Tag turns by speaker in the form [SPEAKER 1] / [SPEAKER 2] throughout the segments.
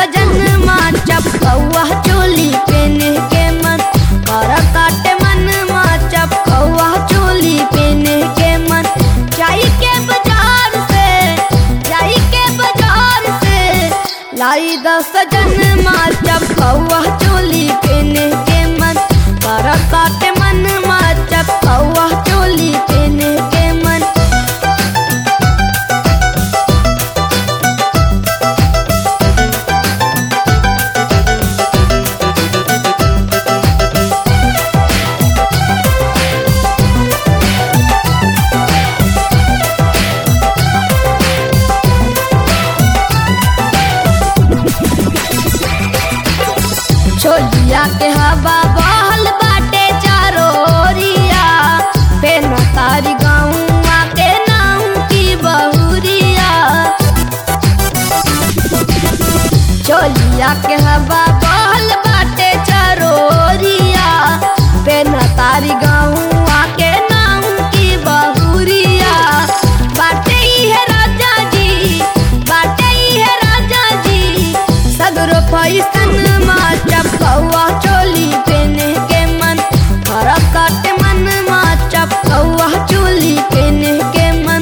[SPEAKER 1] सजन माँ चपकौआ चोली पेने के मन कर काटे मन माँ चपकौआ चोली पेने के मन जाई के बाजार से जाई के बाजार से लाई द सजन माँ चपकौआ चोली पेने के मन कर काटे मन माँ चपकौआ चोली पेने के मन छोलिया के हवा बहल बाटे चारो ओरिया पेन तारी गाँवा के नाम की बहुरिया छोलिया के हवा बहल बाटे चारो ओरिया पेन तारी गाँवा के नाम की बहुरिया बाटे है राजा जी बाटे है राजा जी सगरो पैसन माँ चपकौआ चोली पेने के मन फरक काटे मन माँ चपकौआ चोली पेने के मन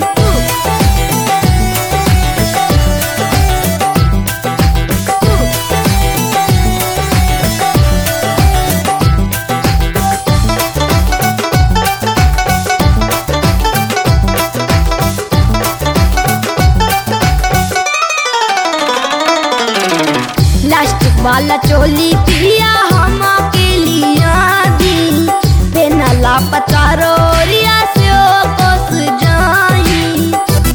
[SPEAKER 1] प्लास्टिक वाला चोली पिया हम के लिया दी बिना लापता रोरिया से ओ कोस जाई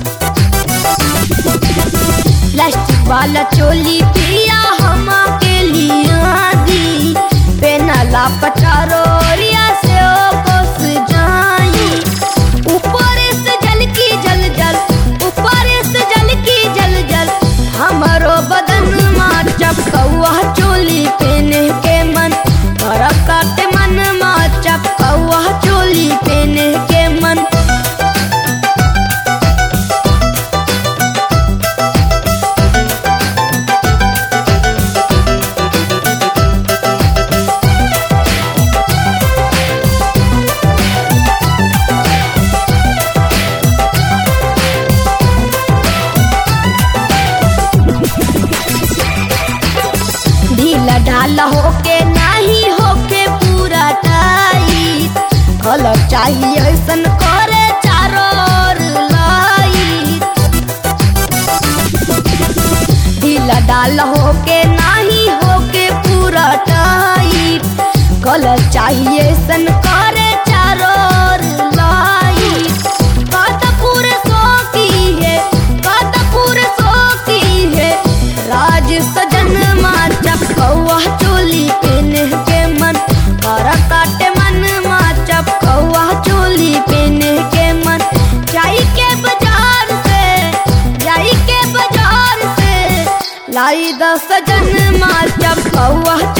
[SPEAKER 1] प्लास्टिक वाला चोली पिया हम के लिया दी बिना लापता रोरिया से ओ कोस जाई ऊपर से जल की जल जल ऊपर से जल की जल जल हमारो बदन माँ चपकौआ चोली पेने के मन घर काटे मन माँ चपकौआ चोली पेने के मन ढीला ढाला होके नाही होके पूरा टाइट कलर चाहिए ऐसन करे चारों ओर लाइट ढीला ढाला होके नाही होके पूरा टाइट कलर चाहिए ऐसन करे चारों ओर लाइट बात पूरे सो की है बात पूरे सो की है राज सजन माँ चपकौआ चोली पेने के मन कर काटे मन माँ चपकौआ चोली पेने के मन जाई के बाजार से जाई के बाजार से लाई द सजन माँ चपकौआ